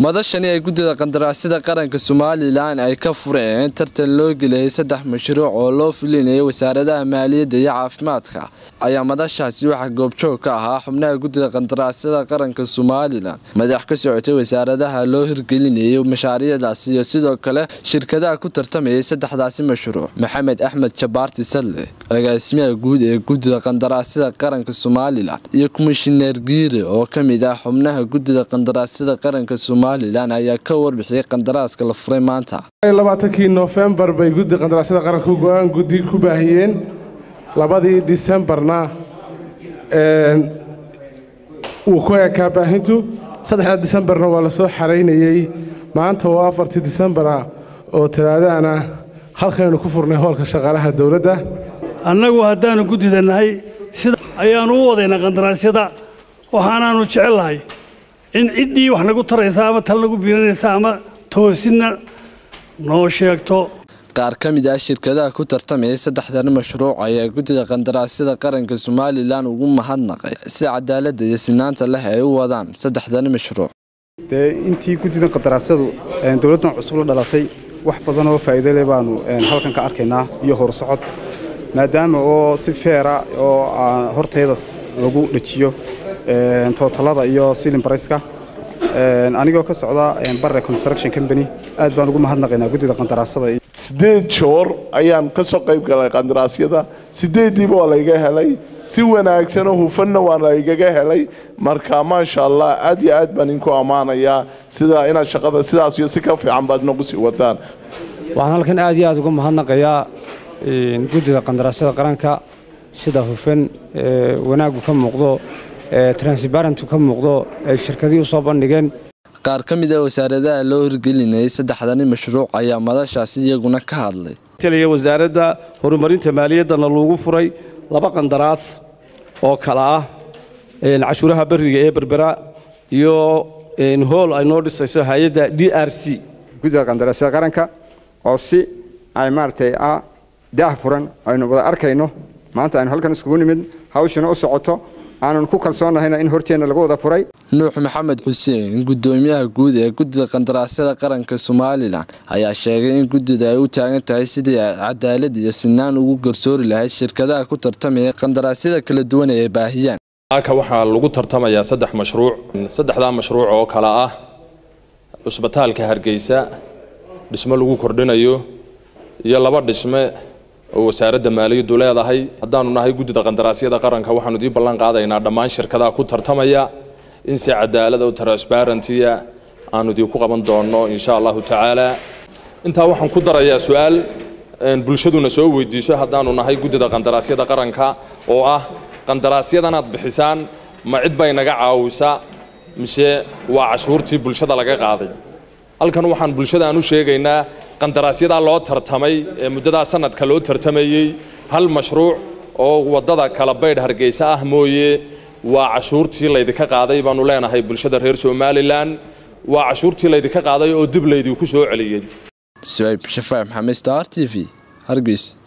madashani ay guddida qandaraasyada qaranka somalilan ay ka fureen tartan loo geliyay saddex mashruuc oo loo fulinayay wasaaradaha maaliyadda iyo caafimaadka ayaa madashaasi waxaa goobjoog ka ahaa xubnaha guddida qandaraasyada qaranka somalilan madax ka socotay wasaaradaha loo hirgelinayay mashaariicdaasi iyo sidoo kale shirkadaha ku tartamayay saddexdaasi mashruuc maxamed axmed jabaarti salle agaasimaha guud ee guddida qandaraasyada qaranka somalilan iyo komishineer giire oo ka mid ah xubnaha guddida qandaraasyada qaranka somalilan ayaa ka warbixiyay qandaraaska la furay maanta labaatankii noofembar bay guddi qandaraasyada qaranka go-aan guddi ku baahiyeen labadii disembarna wuu ku ekaa baahintu saddexda disembarna waa lasoo xaraynayey maanta oo afartii disembar ah oo talaadahana halkaynu ku furnay hoolka shaqaalaha dowladda annagu haddaanu guddida nahay sida ayaannu u wadaynaa qandaraasyada waxaanaannu jecellahay in ciddii wax nagu taraysa ama tal nagu biiranaysa ama toosinna noo sheegto qaar ka mid ah shirkadaha ku tartamayay saddexdan mashruuc ayaa guddida qandaraasyada qaranka somalilan ugu mahadnaqay si cadaaladda iyo sinaanta leh ay u wadaan saddexdan mashruuc dee intii guddidan qandaraasyadu dowladdan cusub la dhalatay wax badan oo faa'iido leh baanu halkan ka arkaynaa iyo horsocod maadaama oo si feera oo hortaydas lagu dhejiyo tootallada iyo silin barayska anigoo ka socda barre construction company aad baan ugu mahadnaqaynaa guddida qandaraasyada siddeed joor ayaan ka soo qayb galay qandaraasyada siddeeddiiba waa layga helay si wanaagsanoo hufanna waa laygaga helay marka maasha allah aad iyo aad baan idinku ammaanayaa sida inaad shaqada sidaas iyo si ka fiican baad nagu sii wadaan waxaan halkan aad iyo aad uga mahadnaqayaa guddida qandaraasyada qaranka sida hufan wanaaggu ka muuqdo transbarentu ka muuqdo ay shirkadii u soo bandhigeen qaar ka mid a wasaaradaha loo hirgelinayay saddexdani mashruuc ayaa madashaasi iyaguna ka hadlay taliya wasaaradda horumarinta maaliyaddana lagu furay laba qandaraas oo kala ah cashuuraha beriga ee berbera iyo hool ay noo dhisayso hay-adda d r c guddida qandaraasyada qaranka oo si ay maaragtay ah daah furan aynu wada arkayno maanta aynu halkan iskugu nimid hawshana u socoto aanan ku kalsoonnahayna in horteenna lagu wada furay nuux maxamed xuseen guddoomiyaha guud ee guddida qandaraasyada qaranka somalilan ayaa sheegay in guddida ay u taagan tahay sidii ay cadaalad iyo sinaan ugu garsoori lahayd shirkadaha ku tartamaya qandaraasyada kala duwan ee ay baahiyaan halka waxaa lagu tartamayaa saddex mashruuc saddexdaa mashruuc oo kale ah cusbitaalka hargeysa dhismo lagu kordhinayo iyo laba dhisme oo wasaaradda maaliyaddu leedahay haddaanu nahay guddida qandaraasyada qaranka waxaanu dii ballan qaadaynaa dhammaan shirkadaha ku tartamaya in si cadaalada oo transbarentiya aanu idinku qaban doonno insha allahu tacaala intaa waxaan ku darayaa su-aal bulshaduna soo weydiiso haddaanu nahay guddida qandaraasyada qaranka oo ah qandaraasyadanaad bixisaan ma cid bay naga caawisa mise waa cashuurtii bulshada laga qaaday halkan waxaan bulshada aan u sheegaynaa qandaraasyadaa loo tartamay ee muddadaa sanadka loo tartamayey hal mashruuc oo waddada kala baydh hargeysa ah mooye waa cashuurtii laydinka qaaday baanu leenahay bulshada reer somalilan waa cashuurtii laydinka qaaday oo dib laydinku soo celiyey suayb shafaac maxamed star t v hargeys